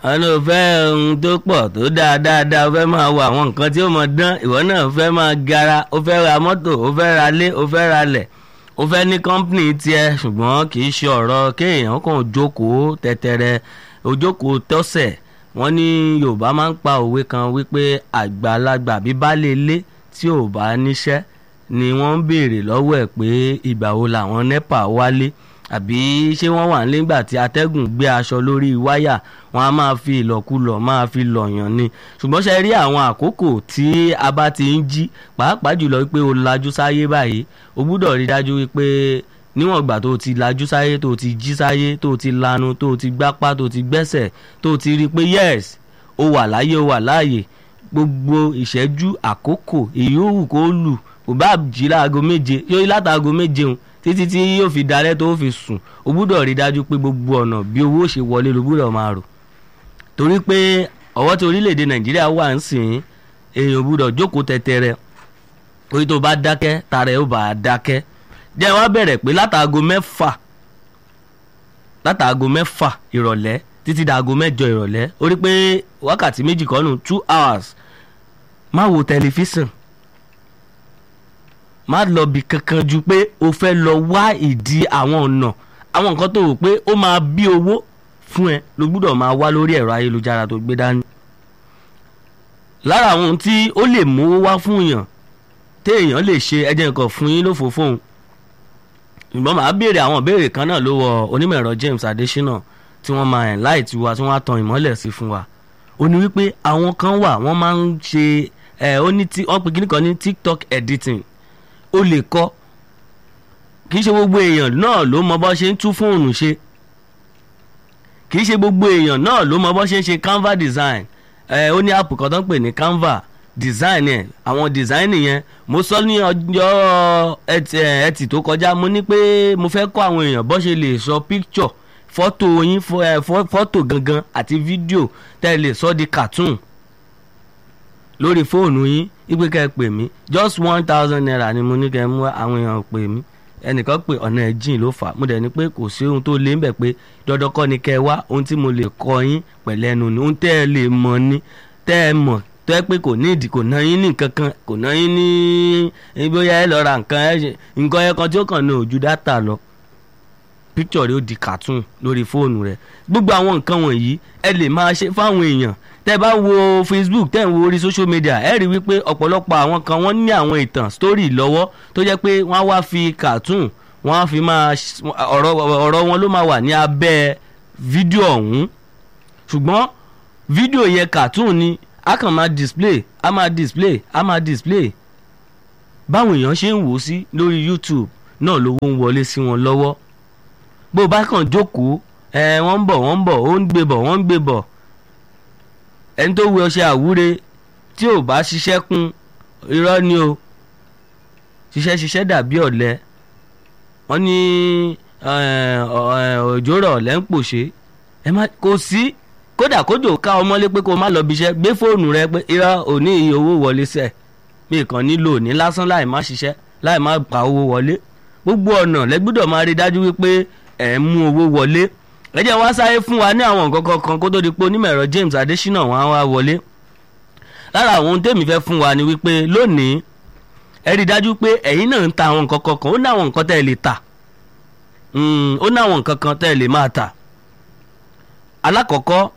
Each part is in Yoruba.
wọn ló fẹ́ ohun tó pọ̀ tó dáa dáadáa ó fẹ́ máa wo àwọn nǹkan tí ó mọ dán ìwọ náà fẹ́ máa gara ó fẹ́ ra mọ́tò ó fẹ́ ra lé ó fẹ́ ra lẹ̀ ó fẹ́ ní kọ́ńpìnì tiẹ̀ ṣùgbọ́n kì í ṣe ọ̀rọ̀ kéèyàn kàn jókòó tẹ́tẹ́rẹ́ ojókòó tọ́sẹ̀ wọ́n ní Yorùbá máa ń pa òwe kan wípé àgbàlagbà bí baálé ilé tí ò bá níṣẹ́ ni wọ́n ń béèrè lọ́wọ́ ẹ̀ pé ìgbà wo làwọn NEPA wálé àbí ṣé wọ́n wà nígbà tí atẹ́gùn gbé aṣọ lórí wáyà wọ́n á máa fi ìlọ̀kulọ̀ máa fi lọ̀yàn ni ṣùgbọ́n ṣe rí àwọn àkókò tí a bá ti ń jí pàápàá jùlọ wípé o lajú sáyé báyìí o gbúdọ̀ rí dájú wípé níwọ̀n ìgbà tó ti lajú sáyé tó ti jí sáyé tó ti lanu tó ti gbápá tó ti gbẹ́sẹ̀ tó ti rí i pé yes o wà láyé o wà láàyè gbogbo ìṣẹ́jú àkókò èyí ò wù kó lù kò bá jí láago méje yóò látàgo méje òun títí tí yóò fi dalẹ̀ tó fi sùn o gbúdọ̀ rí dájú pé gbogbo ọ̀nà bí owó ṣe wọlé ló gbúdọ̀ máa rò torí pé ọwọ́ tí orílẹ̀-èdè nàìjíríà wà ń sìn èèyàn gbúdọ̀ jókòó tẹ̀tẹ̀rẹ̀ orí tó bá dákẹ́ tara ẹ̀ ó bá dákẹ́ jẹ́ wá bẹ̀rẹ̀ pé látàgo mẹ́fà látàgo mẹ́fà ìrọ̀lẹ́ títí dàgo mẹ́jọ ìrọ̀lẹ́ ó rí pé wákàtí méjì kọ́nù two hours má wo tẹlifíṣàn má lọ bí kankan ju pé o fẹ́ lọ wá ìdí àwọn ọ̀nà àwọn nǹkan tó rò pé ó máa bí owó fún ẹ ló gbúdọ̀ máa wá lórí ẹ̀rọ ayélujára tó gbé dání. lára àwọn ohun tí ó lè mówó wá fún èèyàn téèyàn lè ṣe ẹjẹ nǹkan fún yín lófo fóun ṣùgbọ́n màá béèrè àwọn ìbéèrè kan náà lọ́wọ́ onímọ̀ ẹ̀rọ James Adésínà tí wọ́n máa ẹ̀ láì tiwa tí wọ́n á tan ìmọ́lẹ̀ sí fún wa ó ní wípé àwọn kan wà wọ́n máa ń ṣe ẹ̀ ó ní tí wọ́n pe kíní kan ní TikTok editing ó lè kọ́ kì í ṣe gbogbo èèyàn náà ló mọ bó ṣe ń tú fóònù ṣe kì í ṣe gbogbo èèyàn náà ló mọ bó ṣe ń ṣe Canva design ẹ ó ní app kan tó ń pè ní Canva design yẹn àwọn design yẹn mo sọ ní ọjọ́ ẹtì tó kọjá mo ní pé mo fẹ́ kọ́ àwọn èèyàn bó ṣe lè sọ picture fọ́tò yín fọ́tò gangan àti fídíò tẹ́ ẹ lè sọ di cartoon lórí fóònù yín ipe kẹ́ ẹ pè mí just one thousand naira ni mo ní kẹ́ ẹ mú àwọn èèyàn pè mí ẹnìkan pé ọ̀nà ẹ̀ jìn ló fà á mo dẹ̀ ní pé kò sí ohun tó lé ń bẹ̀ pé dandan kọ́ ni kẹ́ ẹ wá ohun tí mo lè kọ́ yín pẹ̀lẹ́ ẹnu ni ohun tẹ́ ẹ lè mọ̀ ni tẹ́ ẹ mọ̀ tó ẹ pé kò ní ìdí kò ná yín ní nǹkan kan kò ná yín ní bóyá ẹ lọ ra nǹkan ẹ ṣe nǹkan ẹ kan tí ó kàn ní ojú dátà lọ píkítọ̀ rẹ ó di cartoon lórí fóònù rẹ gbogbo àwọn nǹkan wọ̀nyí ẹ lè máa ṣe fáwọn èèyàn tẹ́ bá wo Facebook tẹ́ ń wo orí social media ẹ rí wípé ọ̀pọ̀lọpọ̀ àwọn kan wọ́n ní àwọn ìtàn story lọ́wọ́ tó jẹ́ pé wọ́n á wá fi cartoon wọ́n á fi máa ọ̀rọ̀ ọ̀rọ̀ wọn ló máa wà ní abẹ́ fídíò ọ̀hún ṣùgbọ́n fídíò yẹn cartoon ni a kàn máa display a máa display a máa display báwọn èèyàn ṣe ń wò ó sí lórí YouTube náà lówó ń wọlé sí wọn lọ́wọ́ bó o bá kàn jókòó ẹ wọ́n ń bọ̀ wọ́n ń bọ̀ ó ń gbé bọ̀ wọ́n ń gbé bọ̀ ẹni tó wẹ ọṣẹ àwúre tí ò bá ṣiṣẹ́ kún irọ́ ni o ṣiṣẹ́ ṣiṣẹ́ dàbí ọ̀lẹ wọ́n ní òjò rọ̀ ọ̀lẹ́ ń pòṣé ẹ má kò sí kódà kójò ká ọmọlé pé kó má lọ bíṣẹ́ gbé fóònù rẹ pé irọ́ òní iye owó wọlé sẹ̀ mi kàn nílò ní lásán láì má ṣiṣẹ́ láì má pa owó wọlé gbogbo ọ̀nà lẹ́gbọ́dọ̀ máa rí dájú wípé ẹ̀ ń mú owó wọlé ẹ jẹ́ wá sáré fún wa ní àwọn nǹkan kankan kó tó di pé onímọ̀ ẹ̀rọ James Adésínà wọn á wá wọlé lára àwọn ohun tèmi fẹ́ fún wa ni wípé lónìí ẹ rí dájú pé ẹ̀yin náà ń ta àwọn nǹkan kankan ó ní àwọn nǹkan tẹ́ ẹ lè tà ó ní àwọn nǹkan kan tẹ́ ẹ lè máa tà alákọ̀ọ́kọ́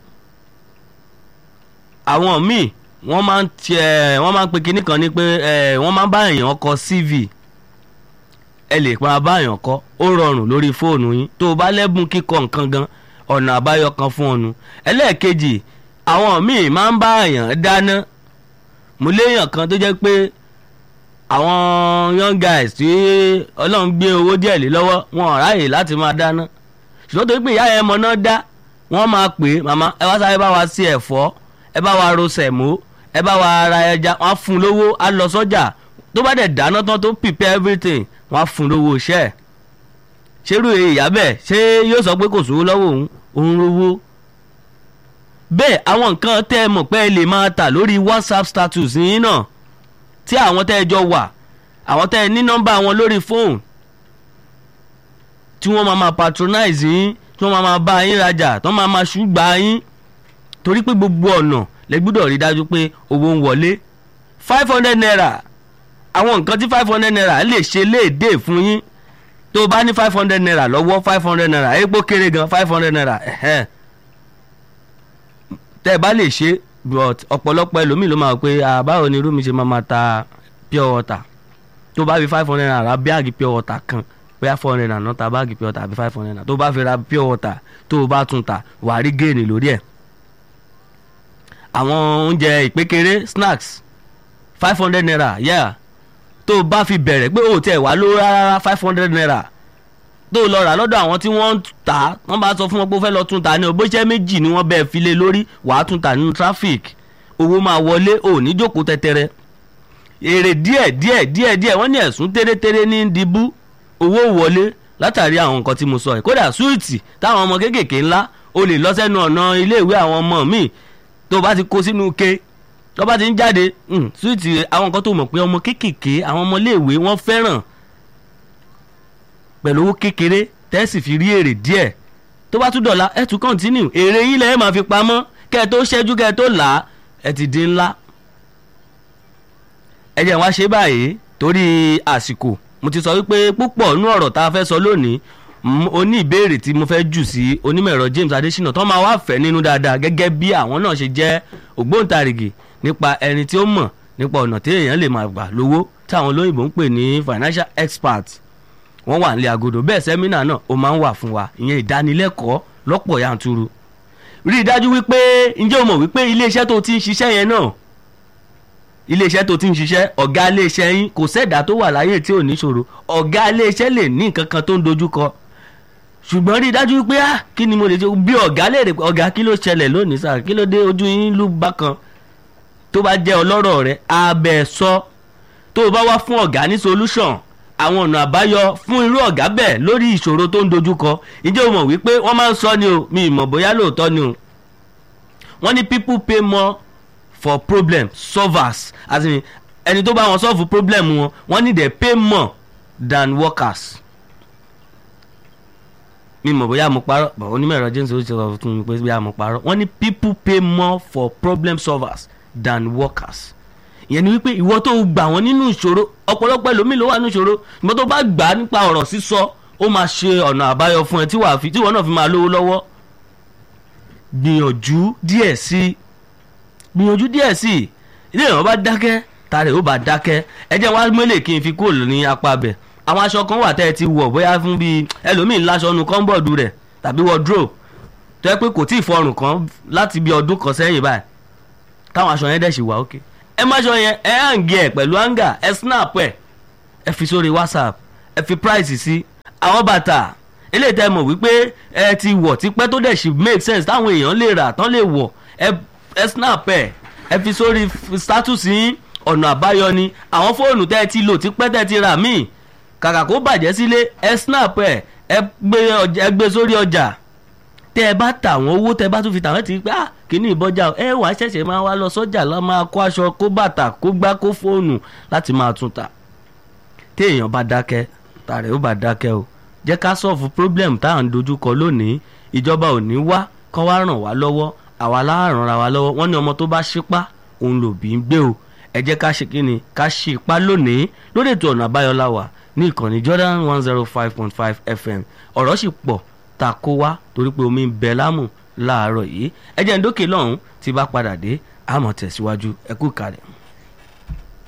àwọn míì wọ́n máa ń tiẹ̀ wọ́n máa ń pe kinní kan ní pé wọ́n máa ń bá èèyàn kọ CV ẹ lè máa bá èèyàn kọ ó rọrùn lórí fóònù yín tó o bá lẹ́bùn kíkọ nǹkan gan ọ̀nà àbáyọ kan fún ọnu ẹlẹ́ẹ̀kejì àwọn míì máa ń bá èèyàn dáná mo léèyàn kan tó jẹ́ pé àwọn young guys tí ọlọ́run gbé owó díẹ̀ lé lọ́wọ́ wọn ò ráyè láti máa dáná ṣùgbọ́n torí pé ìyá yẹn mọ náà dá wọ́n máa pè é màmá ẹ wá sáré bá wa sí ẹ̀fọ́ ẹ bá wa ro sẹ̀mó ẹ bá wa ra ẹja wọ́n á fún un lówó á lọ sọ́jà tó bá dẹ̀ dáná tán tó prepare everything wọ́n á fún un lówó iṣẹ́ ẹ̀ ṣerú ìyá bẹ́ẹ̀ ṣé yóò sọ pé kò sówó lọ́wọ́ òun òun rówó bẹ́ẹ̀ àwọn nǹkan tẹ́ ẹ mọ̀ pé ẹ lè máa tà lórí WhatsApp status yín náà tí àwọn tẹ́ ẹ jọ wà àwọn tẹ́ ẹ ní nọ́mbà wọn lórí fóònù tí wọ́n máa máa patronize yín tí wọ́n máa máa bá yín rajà tí wọ́n máa máa ṣùgbà yín torí pé gbogbo ọ̀nà lẹ gbúdọ̀ rí dájú pé owó ń wọlé five hundred naira àwọn nǹkan tí five hundred naira lè ṣe léèdè fún yín tó o bá ní five hundred naira lọ́wọ́ five hundred naira epo kéré gan five hundred naira ẹ̀hẹ́n tẹ́ ẹ bá lè ṣe but ọ̀pọ̀lọpọ̀ ẹlòmíì ló máa pé báwo ni irú mi ṣe máa ma ta pure water tó bá fi five hundred naira ra báàgì pure water kan bóyá four hundred naira náà ta báàgì pure water àbí five hundred naira tó bá fi ra pure water tó o bá tún ta wà á rí géènì lórí ẹ̀ àwọn oúnjẹ ìpékeré snacks five hundred naira yeah tó o bá fi bẹ̀rẹ̀ pé o tẹ̀ wá lówó rárá five hundred naira tó o lọ rà lọ́dọ̀ àwọn tí wọ́n ń tà á wọ́n bá sọ fún wọn pé ó fẹ́ lọ tún ta ní o bó ṣe méjì ni wọ́n bẹ́ẹ̀ fi lé lórí wàá tún ta nínú traffic owó máa wọlé ò ní jókòó tẹ́tẹ́rẹ́ èrè díẹ̀ díẹ̀ díẹ̀ díẹ̀ wọ́n ní ẹ̀sùn tẹ́rẹ́tẹ́rẹ́ ní dìbú owó wọlé látàrí àwọn nǹkan tí mo sọ yìí kódà súwìtì táwọn ọmọ kéékèèké ńlá o lè lọ sẹ́nu ọ̀nà iléèwé àwọn ọmọ míì tó o bá ti kó sínú ke tó o bá ti ń jáde súwìtì àwọn nǹkan tó mọ̀ pé ọmọ kéékèèké àwọn ọmọ iléèwé wọ́n fẹ́ràn pẹ̀lú owó kékeré tẹ́sì fi rí èrè díẹ̀ tó bá tún dọ̀la ẹ̀ tún kọ́ntínú èrè yín lẹ́yìn máa fi pamọ́ kẹ́ ẹ tó ṣẹ́jú kẹ́ ẹ tó là á ẹ ti di ńlá. ẹ jẹ́ wá ṣe báyìí torí àsìkò mo ti sọ wípé púpọ̀ nú ọ̀rọ̀ tá a fẹ́ sọ lónìí o ní ìbéèrè tí mo fẹ́ jù sí onímọ̀-ẹ̀rọ James Adésínà tó máa wá fẹ́ nínú dáadáa gẹ́gẹ́ bí àwọn náà ṣe jẹ́ ògbóǹtarìgì nípa ẹni tí ó mọ̀ nípa ọ̀nà tí èèyàn lè máa gbà lówó táwọn olóyìnbó ń pè ní financial expert wọ́n wà nílé agodo bẹ́ẹ̀ sẹ́mínà náà ó máa ń wà fún wa ìyẹn ìdánilẹ́kọ̀ọ́ lọ́pọ̀ yanturu rí i dájú wípé ǹjẹ́ o mọ̀ wípé iléeṣẹ́ tó ti ń ṣiṣẹ́ yẹn náà iléeṣẹ́ tó ti ń ṣiṣẹ́ ọ̀gá iléeṣẹ́ yín kò sẹ́dá tó wà láyé tí ò ní ṣòro ọ̀gá iléeṣẹ́ lè ní nǹkan kan tó ń dojúkọ ṣùgbọ́n rí i dájú wípé ah kí ni mo lè ṣe bí ọ̀gá lè rè ọ̀gá kí ló ṣẹlẹ̀ lónìí sáà kí ló dé ojú yín ló bákan tó bá jẹ́ ọlọ́rọ̀ rẹ abẹ́ sọ tó o bá wá fún ọ̀gá ní solution àwọn ọ̀nà àbáyọ fún irú ọ̀gá bẹ́ẹ̀ lórí ìṣòro tó ń dojúkọ ǹjẹ́ o mọ̀ wípé wọ́n máa ń sọ ni o mi ì mọ̀ bóyá lóòótọ́ ni o wọ́n ní people pay more for problem solvers as in ẹni tó bá wọn solve problem wọn wọ́n ní they pay more than workers mi mọ̀ bóyá mo parọ́ bọ̀ onímọ̀ ẹ̀rọ james ó ti sọ fún mi pé bóyá mo parọ́ wọ́n ní people pay more for problem solvers than workers ìyẹn ni wípé ìwọ tó gbà wọn nínú ìṣòro ọ̀pọ̀lọpọ̀ ẹlòmíì ló wà nínú ìṣòro ìwọ tó bá gbà á nípa ọ̀rọ̀ sísọ ó máa ṣe ọ̀nà àbáyọ fún ẹ tí wàá fi tí ìwọ náà fi máa lówó lọ́wọ́ gbìyànjú díẹ̀ sí gbìyànjú díẹ̀ sí ilé ìwọ̀n bá dákẹ́ tààrẹ̀ ó bá dákẹ́ ẹ jẹ́ wá mélèé kí n fi kúrò ní apá bẹ̀ àwọn aṣọ kan wà tẹ́ ẹ ti wọ̀ bóyá fún bíi ẹlòmíì láṣọ nu kọ́ńbọ̀dù rẹ̀ tàbí wardrobe tó yẹ pé kò tí ì fọrùn kan láti bí ọdún kan sẹ́yìn báyìí táwọn aṣọ yẹn dẹ̀ sì wà ókè. Okay ẹ má ṣọ yẹn ẹ hàǹgì ẹ pẹ̀lú hàǹgà ẹ snap ẹ ẹ fi sórí whatsapp ẹ fi price sí àwọn bàtà eléyìí tẹ́ mọ̀ wípé ẹ ti wọ̀ tipẹ́ tó dẹ̀ sì make sense táwọn èèyàn lè rà tán lè wọ̀ ẹ snap ẹ ẹ fi sórí status yín ọ̀nà àbáyọ ni àwọn fóònù tẹ́ ẹ ti lò tipẹ́ tẹ́ ẹ ti rà míì kàkà kó bàjẹ́ sílé ẹ snap ẹ ẹ gbé sórí ọjà tẹ ẹ bá tà wọn owó tẹ ẹ bá tún fi tà wọn ti pé ah kíní ìbọjà ẹ wàá ṣẹ̀ṣẹ̀ máa wá lọ sọ́jà lọ máa kó aṣọ kó bàtà kó gbá kó fóònù láti máa tún tà tí èèyàn bá dákẹ́ tààrẹ ó bá dákẹ́ o jẹ́ ká sọ́ọ̀fù problem tá à ń dojúkọ lónìí ìjọba ò ní wá kọ́ wá ràn wá lọ́wọ́ àwa láàrán ra wa lọ́wọ́ wọ́n ní ọmọ tó bá ṣípá òun lòbí ń gbé o ẹ jẹ́ ká ṣe kíni ká ṣe ipá lónìí lórí ètò ọ̀nà àbáyọ la wà ní ìkànnì Jordan one zero five point five FM ọ̀rọ̀ sì pọ̀ ta kó wá torí pé omi ń bẹ lámù láàárọ̀ yìí ẹ jẹ́ ń dókè lọ́hùn tí bá padà dé àmọ̀ tẹ̀síwájú ẹ kú kalẹ̀.